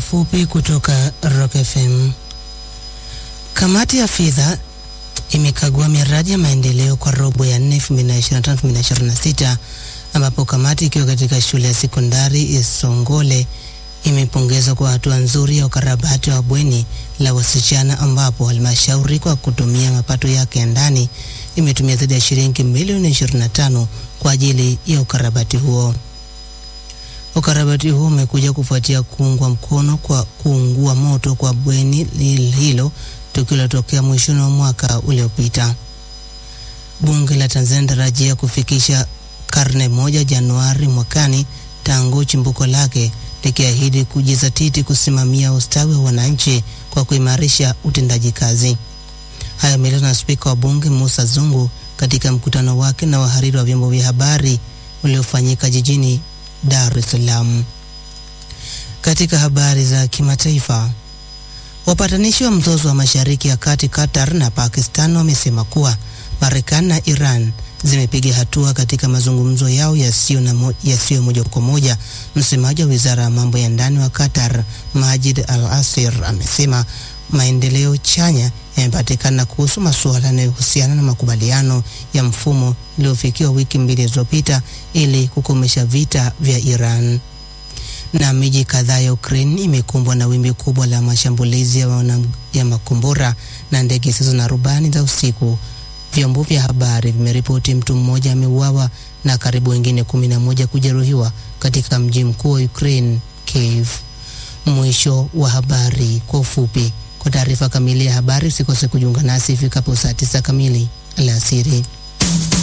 ufupi kutoka Rock FM. Kamati ya fedha imekagua miradi ya maendeleo kwa robo ya 4 2025-2026 ambapo kamati ikiwa katika shule ya sekondari Isongole imepongezwa kwa hatua nzuri ya ukarabati wa bweni la wasichana ambapo halmashauri kwa kutumia mapato yake ya ndani imetumia zaidi ya shilingi milioni 25 kwa ajili ya ukarabati huo. Ukarabati huo umekuja kufuatia kuungwa mkono kwa kuungua moto kwa bweni hilo tukio lilotokea mwishoni wa mwaka uliopita. Bunge la Tanzania tarajia kufikisha karne moja Januari mwakani tangu chimbuko lake likiahidi kujizatiti kusimamia ustawi wa wananchi kwa kuimarisha utendaji kazi. Haya yameelezwa na spika wa bunge Musa Zungu katika mkutano wake na wahariri wa vyombo vya habari uliofanyika jijini Dar es Salaam. Katika habari za kimataifa, wapatanishi wa mzozo wa Mashariki ya Kati Qatar na Pakistan wamesema kuwa Marekani na Iran zimepiga hatua katika mazungumzo yao yasiyo na mo, yasiyo moja kwa moja. Msemaji wa wizara ya mambo ya ndani wa Qatar Majid Al Asir amesema maendeleo chanya yamepatikana kuhusu masuala yanayohusiana na makubaliano ya mfumo iliyofikiwa wiki mbili zilizopita ili kukomesha vita vya Iran. Na miji kadhaa ya Ukraine imekumbwa na wimbi kubwa la mashambulizi ya, wana, ya makombora na ndege zisizo na rubani za usiku. Vyombo vya habari vimeripoti mtu mmoja ameuawa na karibu wengine kumi na moja kujeruhiwa katika mji mkuu wa Ukraine, Kiev. Mwisho wa habari kwa ufupi. Kwa taarifa kamili ya habari usikose kujiunga nasi ifikapo saa tisa kamili alasiri.